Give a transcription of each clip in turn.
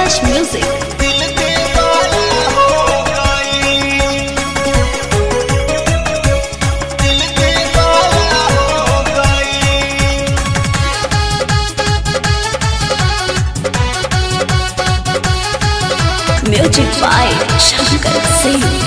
Touch Music. दिल दीवाना हो गई दिल दीवाना हो गई Music by Shankar Singh.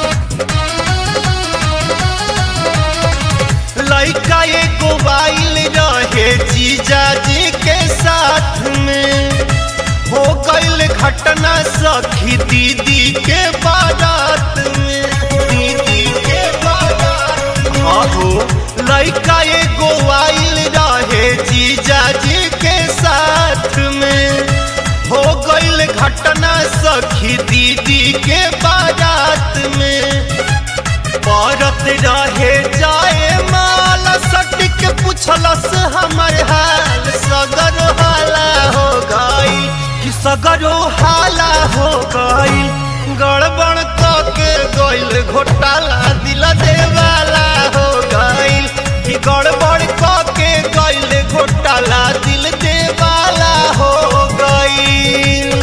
लड़का एगो वाइल रहे जीजा जी के साथ में हो गईल घटना सखी दीदी के बारात में दीदी के बारात आहो लड़का एगो वाइल रहे जीजा जी के साथ में हो गईल घटना सखी दीदी के बारात में औरत रहे जाए माल सटिक पुछलस हमर हाल सगर हाला हो गई कि सगरो हाला हो गई गड़बड़ के गईल घोटाला दिल देवाला हो गईल कि गड़बड़ के गईल घोटाला दिल देवाला हो गईल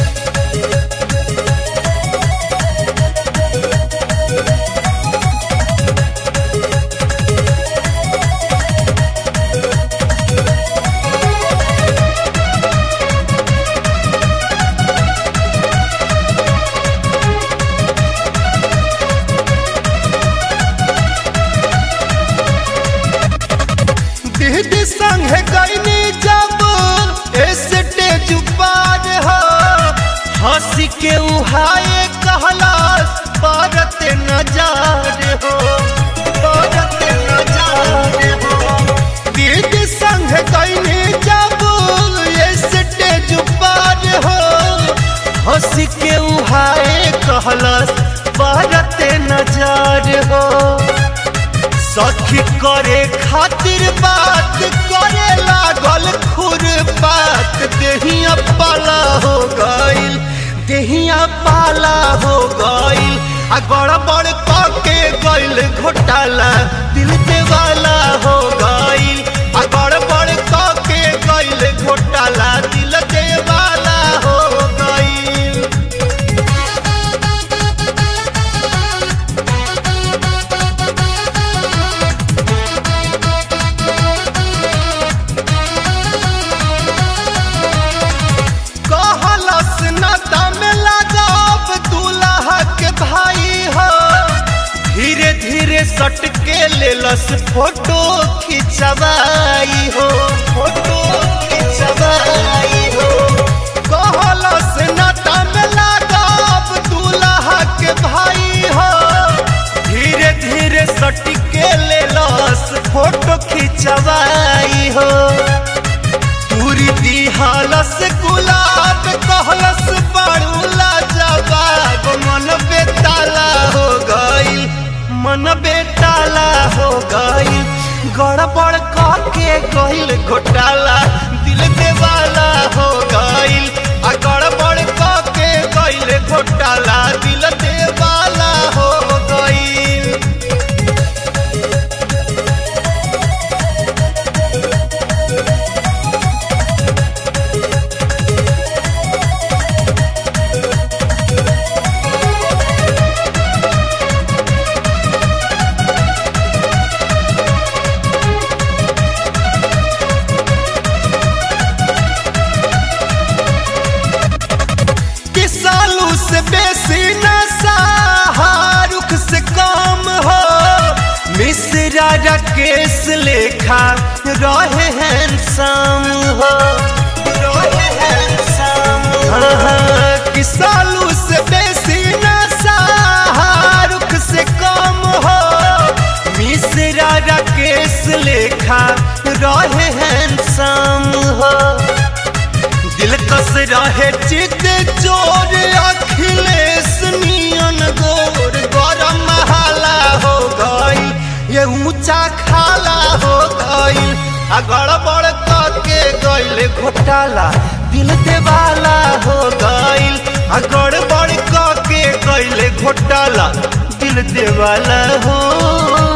दीदी संग गईनी जब स्टेज पार हो हंसी के उहाए कहलास परत नजार हो परत नजार हो दीदी संग गईनी जब स्टेज पार हो हंसी के उहाए कहलास परत नजार हो सखी करे खातिर बात करे लागल खुर बात देहिया पाला हो गईल देहिया पाला हो गईल आ गड़बड़ के गईल घोटाला दिल देवाला हो गईल आ गड़बड़ के गईल घोटाला दिल देवाला हो गईल कहलस न दम लगाब दूल्हा के भाई हो धीरे धीरे सट के लेलस फोटो खिंचवाई हो फोटो खिंचवाई हो कहलस न दम लगाब दूल्हा के भाई हो धीरे धीरे सट के लेलस फोटो खिंचवाई हो पूरी दिहालस गुलाब कहलस बड़ूला जवाब मन बेताला हो गईल मन बेताला हो गईल गड़बड़ के गईल घोटाला दिल देवाला हो गईल आ गड़बड़ के गईल घोटाला दिल देवाला हो गईल कि सालू से बेसी नशा रुख से कम हो मिश्रा राकेश लेखा रहे हैंडसम हो रहे हैंडसम हाँ, हाँ, कि सालू से बेसी नशा रुख से कम हो मिश्रा राकेश लेखा रहे हैंडसम हो दिल कस रहे चित चोर अखिलेश नियन गोर गरम महाला हो गई ये ऊंचा खाला हो गई आ गड़बड़ के गईल घोटाला दिल देवाला हो गईल आ गड़बड़ के गईल घोटाला दिल देवाला हो